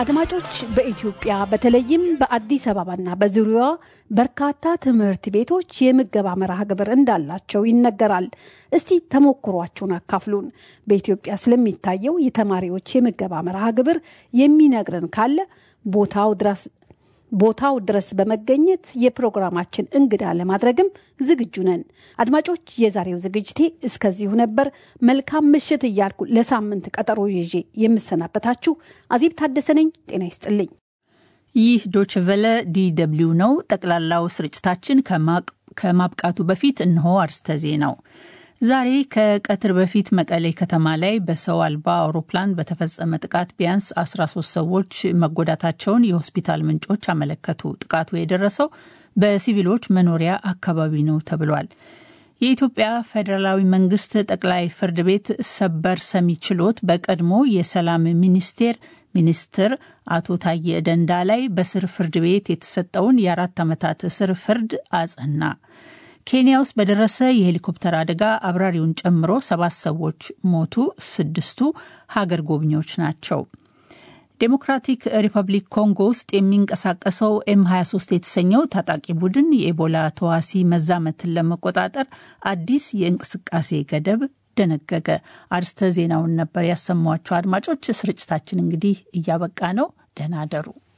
አድማጮች በኢትዮጵያ በተለይም በአዲስ አበባና በዙሪያዋ በርካታ ትምህርት ቤቶች የምገባ መርሃ ግብር እንዳላቸው ይነገራል። እስቲ ተሞክሯችሁን አካፍሉን። በኢትዮጵያ ስለሚታየው የተማሪዎች የምገባ መርሃ ግብር የሚነግረን ካለ ቦታው ድረስ ቦታው ድረስ በመገኘት የፕሮግራማችን እንግዳ ለማድረግም ዝግጁ ነን። አድማጮች፣ የዛሬው ዝግጅቴ እስከዚሁ ነበር። መልካም ምሽት እያልኩ ለሳምንት ቀጠሮ ይዤ የምሰናበታችሁ አዜብ ታደሰ ነኝ። ጤና ይስጥልኝ። ይህ ዶችቨለ ዲደብሊው ነው። ጠቅላላው ስርጭታችን ከማብቃቱ በፊት እነሆ አርስተ ዜናው። ዛሬ ከቀትር በፊት መቀሌ ከተማ ላይ በሰው አልባ አውሮፕላን በተፈጸመ ጥቃት ቢያንስ 13 ሰዎች መጎዳታቸውን የሆስፒታል ምንጮች አመለከቱ። ጥቃቱ የደረሰው በሲቪሎች መኖሪያ አካባቢ ነው ተብሏል። የኢትዮጵያ ፌዴራላዊ መንግስት ጠቅላይ ፍርድ ቤት ሰበር ሰሚ ችሎት በቀድሞ የሰላም ሚኒስቴር ሚኒስትር አቶ ታዬ ደንዳ ላይ በስር ፍርድ ቤት የተሰጠውን የአራት ዓመታት እስር ፍርድ አጸና። ኬንያ ውስጥ በደረሰ የሄሊኮፕተር አደጋ አብራሪውን ጨምሮ ሰባት ሰዎች ሞቱ። ስድስቱ ሀገር ጎብኚዎች ናቸው። ዴሞክራቲክ ሪፐብሊክ ኮንጎ ውስጥ የሚንቀሳቀሰው ኤም 23 የተሰኘው ታጣቂ ቡድን የኤቦላ ተዋሲ መዛመትን ለመቆጣጠር አዲስ የእንቅስቃሴ ገደብ ደነገገ። አርስተ ዜናውን ነበር ያሰሟቸው። አድማጮች፣ ስርጭታችን እንግዲህ እያበቃ ነው። ደህና አደሩ።